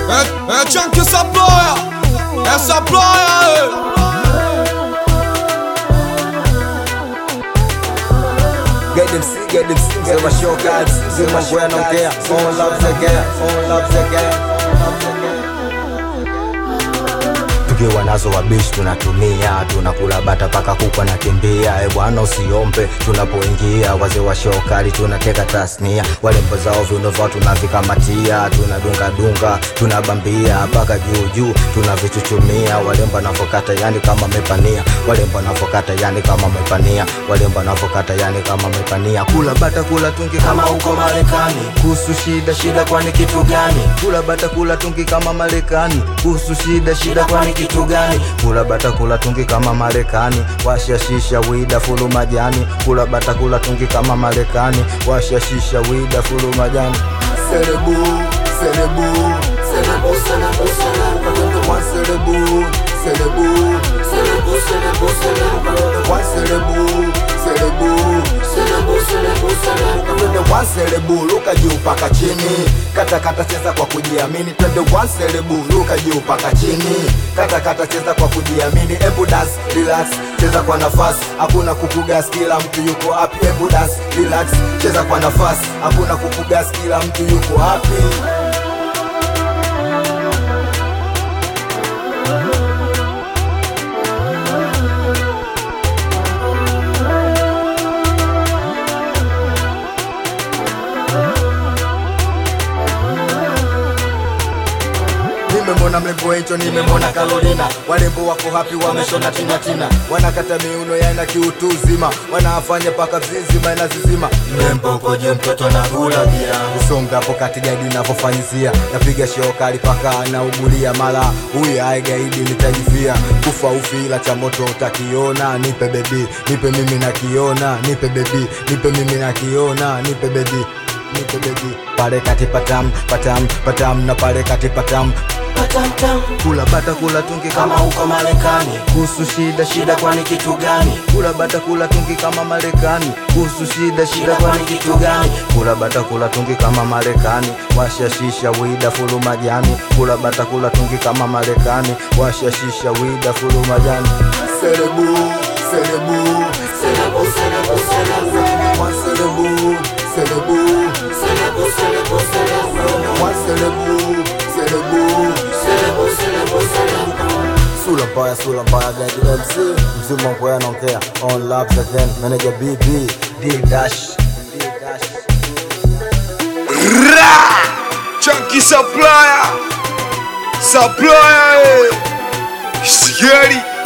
É, é Chunk essa ploia, essa ploia, Get them sick, get them sick, get my show cards, get my boy, I don't care. All loves again, all loves again. tukiwa nazo wabishi tunatumia tunakula bata paka kuku anakimbia e bwana usiombe tunapoingia wazee wa shokali tunateka tasnia walembo zao viuno vyao tunavikamatia tunadungadunga tunabambia mpaka juujuu tunavichuchumia walembo navokata yani kama mepania walembo navokata yani kama mepania walembo navokata yani kama mepania kula bata kula tungi kama huko marekani kuhusu shida shida kwani kitu gani kula bata kula tungi kama marekani kuhusu shida shida kwani kitu gani kula bata kula tungi kama marekani washa shisha wida fulu majani kula bata kula tungi kama marekani washa shisha wida fulu majani Serebu, serebu, serebu, serebu, serebu, serebu, one serebu, serebu, serebu, serebu, serebu, one serebu, serebu, serebu, serebu, serebu, twende one serebu, luka juu paka chini, kata kata cheza kwa kujiamini, twende one serebu, luka juu paka chini, kata kata cheza kwa kujiamini, ebu dance, relax, cheza kwa nafasi, hakuna kukugas, kila mtu yuko happy, ebu dance, relax, cheza kwa nafasi, hakuna kukugas, kila mtu yuko happy. nimemwona mlembo wencho nimemwona karolina walembo wako hapi wameshona tinatina wanakata miuno yana kiutuzima wanafanya paka zizima inazizima mlembo koje mtoto na gulagia usongapo kati gaidi navyofanyizia napiga shokali paka anaugulia mara huyu aigaidi nitajifia kufa ufila cha moto utakiona nipe bebi nipe mimi nakiona nipe bebi nipe mimi nakiona nipe bebi nipe bebi pale kati patam patam patam na pale kati patam Patamtam kula bata kula tungi kama kama huko Marekani, kuhusu shida shida kwani kitu gani? kula bata kula tungi kama Marekani kuhusu shida shida kwani kitu gani? kula bata kula tungi kama Marekani washa shisha wida fulu majani kula bata kula tungi kama Marekani washa shisha wida fulu majani serebu serebu Selebu, selebu, selebu, One serebu serebu selebu, selebu, selebu, One serebu serebu selebu, selebu, selebu. Sula mbaya, sula mbaya, Gadi MC Mzima mkwaya anaongea On laps again, manager BB D dash D dash Ra! Chunky supplier, supplier, eh. Scary.